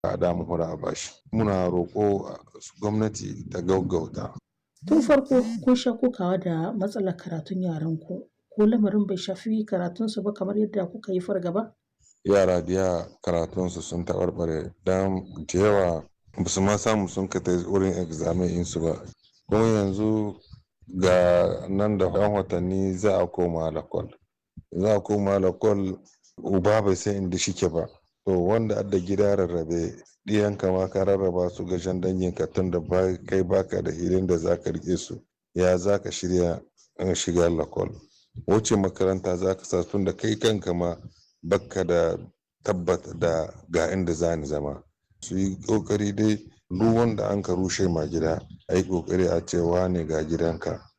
a damu hura a bashi muna roƙo gwamnati ta gaggauta Tun farko kun sha kokawa da matsalar karatun yaran ku ko lamarin bai shafi karatunsu ba kamar yadda kuka yi fargaba? yara da yawa karatunsu sun taɓarɓare don da yawa ba su ma samu sun ka ta wurin examen insu ba kuma yanzu ga nan da yan watanni za a koma lakwal za a koma lakwal uba bai san inda shike ba to wanda adda gida rarrabe ɗiyanka ma ka rarraba su ga jan danginka tun da kai baka da hilin da za ka rike su ya za ka shirya shiga lakwal wuce makaranta za ka sa tun da kai kanka ma bakka da tabbata da ga inda za ni zama su yi kokari dai duk wanda an ka rushe ma gida a yi kokari a cewa ne ga gidanka